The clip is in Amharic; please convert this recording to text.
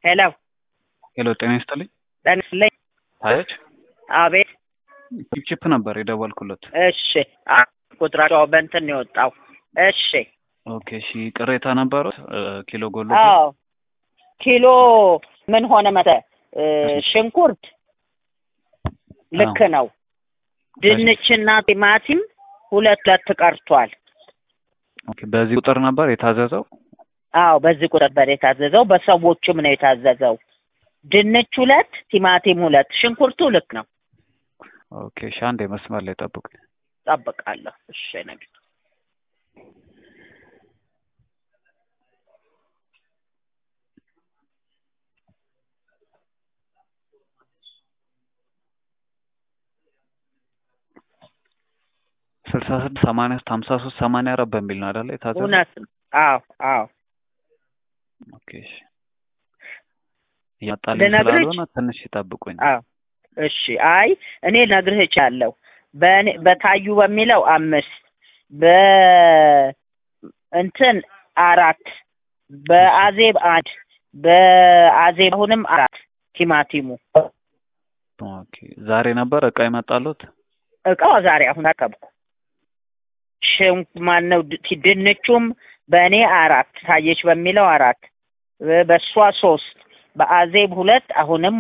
ሄሎ ሄሎ ጤና ይስጥልኝ። ጤና ይስጥልኝ። ታየች አቤት። ቺፕቺፕ ነበር የደወልኩለት። እሺ አ- ቁጥራቸው በእንትን ነው የወጣው። እሺ ኦኬ እሺ፣ ቅሬታ ነበሩት ኪሎ ጎሎ አዎ ኪሎ ምን ሆነ መተ ሽንኩርት ልክ ነው። ድንችና ቲማቲም ሁለት ሁለት ቀርቷል። ኦኬ፣ በዚህ ቁጥር ነበር የታዘዘው። አዎ በዚህ ቁጥር ነበር የታዘዘው። በሰዎችም ነው የታዘዘው። ድንች ሁለት፣ ቲማቲም ሁለት፣ ሽንኩርቱ ልክ ነው። ኦኬ እሺ፣ አንዴ መስመር ላይ ጠብቁኝ። ጠብቃለሁ። እሺ ነግ ስልሳ ስድስት ሰማንያ ሶስት ሀምሳ ሶስት ሰማንያ አራት በሚል ነው አይደለ የታዘዘው? እውነት ነው። አዎ አዎ ኦኬ እሺ፣ እያጣልኝ ልነግርህ ስላልሆነ ትንሽ ይጠብቁኝ። አዎ እሺ። አይ እኔ ነግርህ እችላለሁ። በእኔ በታዩ በሚለው አምስት በእንትን አራት በአዜብ አንድ በአዜብ አሁንም አራት ቲማቲሙ ኦኬ ዛሬ ነበር እቃ ይመጣሉት? እቃው ዛሬ አሁን አቀብኩ። ሽም ማነው ድ- ድንቹም በእኔ አራት ታየች በሚለው አራት በእሷ ሶስት በአዜብ ሁለት አሁንም